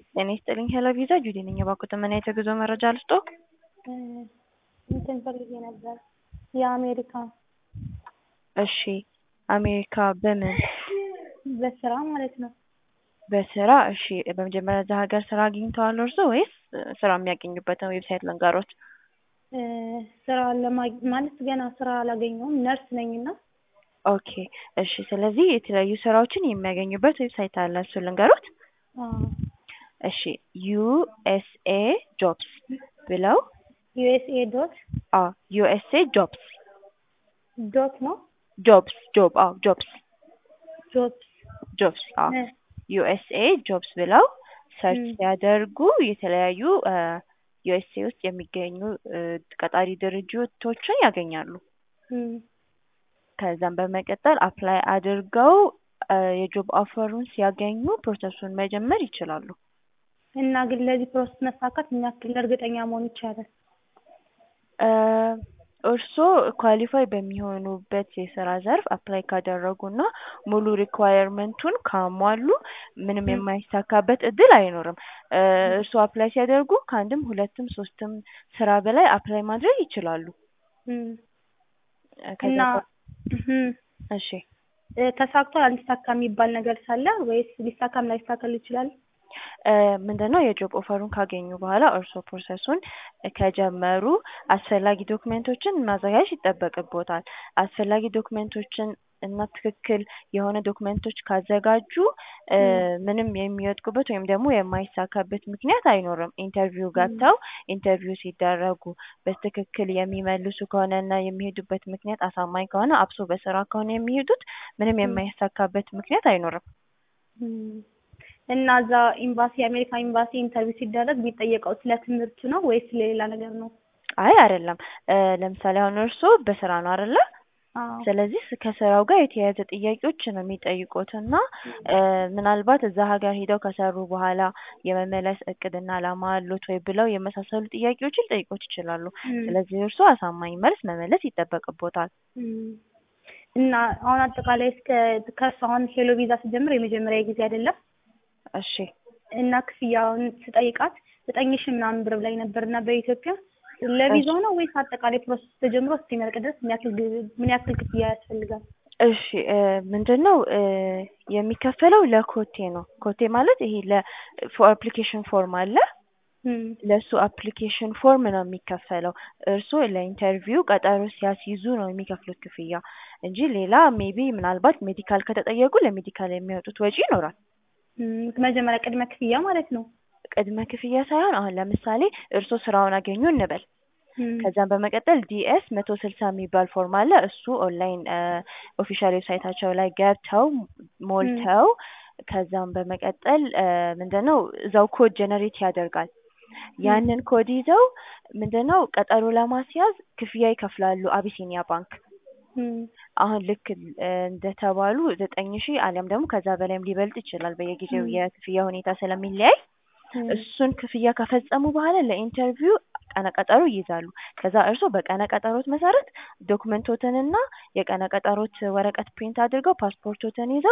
ጤና ይስጥልኝ ሄሎ ቪዛ ጁዲ ነኝ። እባክዎት ምን አይነት የጉዞ መረጃ ልስጦ? እንትን ፈልጌ ነበር የአሜሪካ እሺ አሜሪካ በምን በስራ ማለት ነው። በስራ እሺ በመጀመሪያ እዛ ሀገር ስራ አግኝተዋል እርሶ ወይስ ስራ የሚያገኙበትን ዌብሳይት ልንገሮት? ስራ ለማግኘት ማለት ገና ስራ አላገኘሁም ነርስ ነኝና ኦኬ እሺ ስለዚህ የተለያዩ ስራዎችን የሚያገኙበት ዌብሳይት አለ እሱ ልንገሮት? እሺ ዩኤስኤ ጆብስ ብለው ዩኤስኤ ዶት አዎ ዩኤስኤ ጆብስ ዶት ነው ጆብስ ጆብ አዎ ጆብስ ጆብስ ጆብስ አዎ ዩኤስኤ ጆብስ ብለው ሰርች ሲያደርጉ የተለያዩ ዩኤስኤ ውስጥ የሚገኙ ቀጣሪ ድርጅቶችን ያገኛሉ። ከዛም በመቀጠል አፕላይ አድርገው የጆብ ኦፈሩን ሲያገኙ ፕሮሰሱን መጀመር ይችላሉ። እና ግን ለዚህ ፕሮሰስ መሳካት ምን ያክል እርግጠኛ መሆን ይቻላል? እርስዎ ኳሊፋይ በሚሆኑበት የስራ ዘርፍ አፕላይ ካደረጉና ሙሉ ሪኳየርመንቱን ካሟሉ ምንም የማይሳካበት እድል አይኖርም። እርስዎ አፕላይ ሲያደርጉ ከአንድም ሁለትም ሶስትም ስራ በላይ አፕላይ ማድረግ ይችላሉ። እና እሺ ተሳክቷል አልተሳካ የሚባል ነገር ሳለ ወይስ ሊሳካም ላይሳካል ይችላል? ምንድነው የጆብ ኦፈሩን ካገኙ በኋላ እርስዎ ፕሮሰሱን ከጀመሩ አስፈላጊ ዶክመንቶችን ማዘጋጀት ይጠበቅብዎታል። አስፈላጊ ዶክመንቶችን እና ትክክል የሆነ ዶክመንቶች ካዘጋጁ ምንም የሚወድቁበት ወይም ደግሞ የማይሳካበት ምክንያት አይኖርም። ኢንተርቪው ገብተው ኢንተርቪው ሲደረጉ በትክክል የሚመልሱ ከሆነ እና የሚሄዱበት ምክንያት አሳማኝ ከሆነ አብሶ በስራ ከሆነ የሚሄዱት ምንም የማይሳካበት ምክንያት አይኖርም። እና እዛ ኤምባሲ የአሜሪካ ኤምባሲ ኢንተርቪው ሲደረግ የሚጠየቀው ስለ ትምህርት ነው ወይስ ስለሌላ ነገር ነው? አይ አይደለም። ለምሳሌ አሁን እርስዎ በስራ ነው አይደለ? ስለዚህ ከስራው ጋር የተያያዘ ጥያቄዎች ነው የሚጠይቁት እና ምናልባት እዛ ሀገር ሄደው ከሰሩ በኋላ የመመለስ እቅድና አላማ አሉት ወይ ብለው የመሳሰሉ ጥያቄዎችን ሊጠይቁት ይችላሉ። ስለዚህ እርስዎ አሳማኝ መልስ መመለስ ይጠበቅብዎታል። እና አሁን አጠቃላይ እስከ ከእሱ አሁን ሄሎ ቪዛ ስጀምር የመጀመሪያ ጊዜ አይደለም። እሺ እና ክፍያውን ስጠይቃት ዘጠኝ ሺህ ምናምን ብር ላይ ነበር እና በኢትዮጵያ ለቪዛው ነው ወይስ አጠቃላይ ፕሮሰስ ተጀምሮ እስኪመርቅ ድረስ ምን ያክል ምን ያክል ክፍያ ያስፈልጋል? እሺ ምንድን ነው የሚከፈለው ለኮቴ ነው። ኮቴ ማለት ይሄ ለ አፕሊኬሽን ፎርም አለ ለእሱ አፕሊኬሽን ፎርም ነው የሚከፈለው። እርስዎ ለኢንተርቪው ቀጠሮ ሲያስይዙ ነው የሚከፍሉት ክፍያ እንጂ ሌላ ሜቢ ምናልባት ሜዲካል ከተጠየቁ ለሜዲካል የሚያወጡት ወጪ ይኖራል። መጀመሪያ ቅድመ ክፍያ ማለት ነው። ቅድመ ክፍያ ሳይሆን አሁን ለምሳሌ እርስዎ ስራውን አገኙ እንበል። ከዛም በመቀጠል ዲኤስ መቶ ስልሳ የሚባል ፎርም አለ። እሱ ኦንላይን ኦፊሻል ዌብሳይታቸው ላይ ገብተው ሞልተው ከዛም በመቀጠል ምንድነው እዛው ኮድ ጀነሬት ያደርጋል። ያንን ኮድ ይዘው ምንድነው ቀጠሮ ለማስያዝ ክፍያ ይከፍላሉ አቢሲኒያ ባንክ። አሁን ልክ እንደተባሉ ዘጠኝ ሺህ አሊያም ደግሞ ከዛ በላይም ሊበልጥ ይችላል በየጊዜው የክፍያ ሁኔታ ስለሚለያይ እሱን ክፍያ ከፈጸሙ በኋላ ለኢንተርቪው ቀነ ቀጠሮ ይይዛሉ። ከዛ እርስዎ በቀነ ቀጠሮት መሰረት ዶክመንቶትንና የቀነ ቀጠሮት ወረቀት ፕሪንት አድርገው ፓስፖርቶትን ይዘው